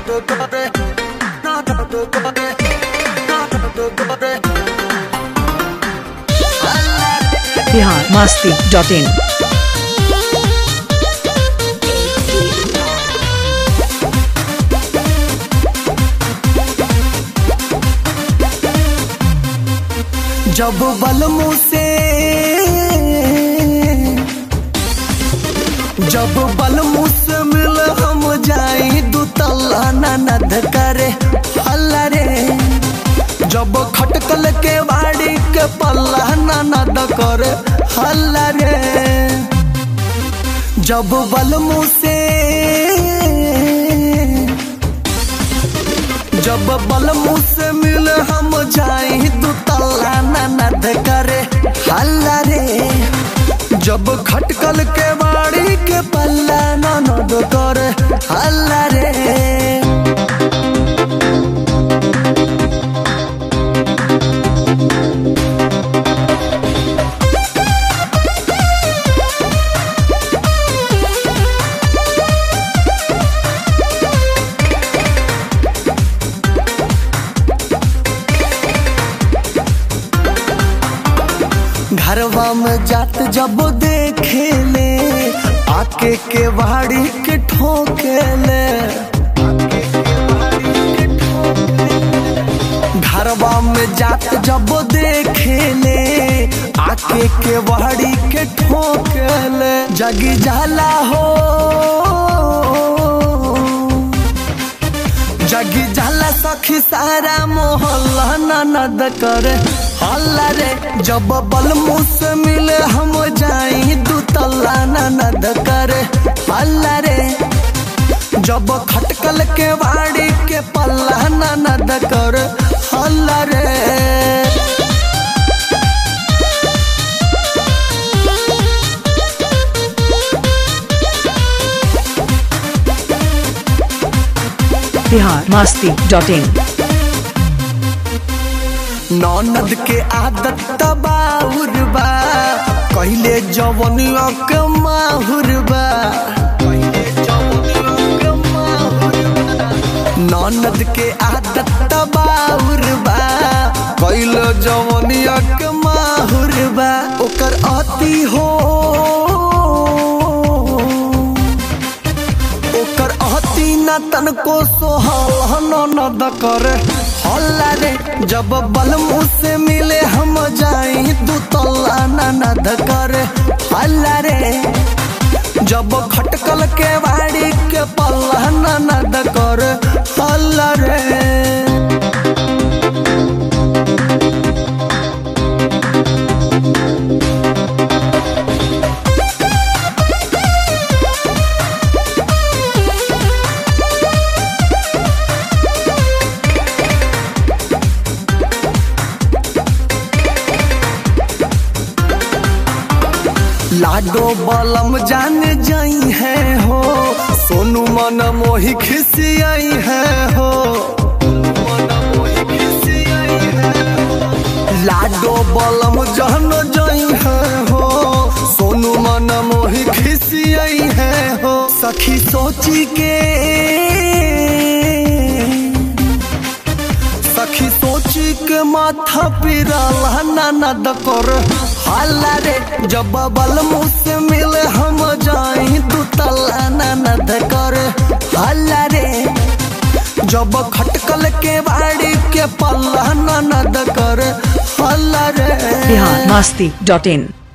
Bihar Masti dot in जब बलमू से जब बलमू से मिल हम जाई दू तल्ला ननद करे हल्ला रे जब खटकल के बाड़ी के पल्ला ननद करे हल्ला रे जब बलमू से जब बलमू से मिल हम जाई दू तल्ला ननद करे हल्ला रे जब खटकल के बाड़ी के पल्ला ननद करे हल्ला रे घरवा में जात जब देखे ले आके के बाड़ी के ठोके ले घरवा में जात जब देखे ले आके के बाड़ी के ठोके ले जगी जाला हो जगी जाला सखी सारा मोहल्ला ननद करे हल्ला रे जब बलमू से मिले हम जाई दू तल्ला ननद करे हल्ला रे जब खटकल के बाड़ी के पल्ला ननद करे हल्ला रे बिहार मस्ती डॉट इन ननद के आदत तबाउर बा कहले जवनिया के माहुर बा ननद के आदत तबाउर बा कहले जवनिया के माहुर बा ओकर अति हो ओकर अहती न तनको सोहल ननद करे हल्ला रे जब बलमू से मिले हम जाई दू तल्ला ननद करे हल्ला रे जब खटकल के बाड़ी के पल्ला ननद करे हल्ला रे लाडो बलम जान जाई है हो सोनू मन मोही खिसियाई है हो लाडो बलम जहन जाई है हो सोनू मन मोही खिसियाई है हो सखी सोची के सखी सोची के माथा पिराला ननद कर हल्ला रे जब बलमू से मिले हम जाई दू तल्ला ननद कर हल्ला रे जब खटकल के बाड़ी के पल्ला ननद कर हल्ला रे बिहार मस्ती डॉट इन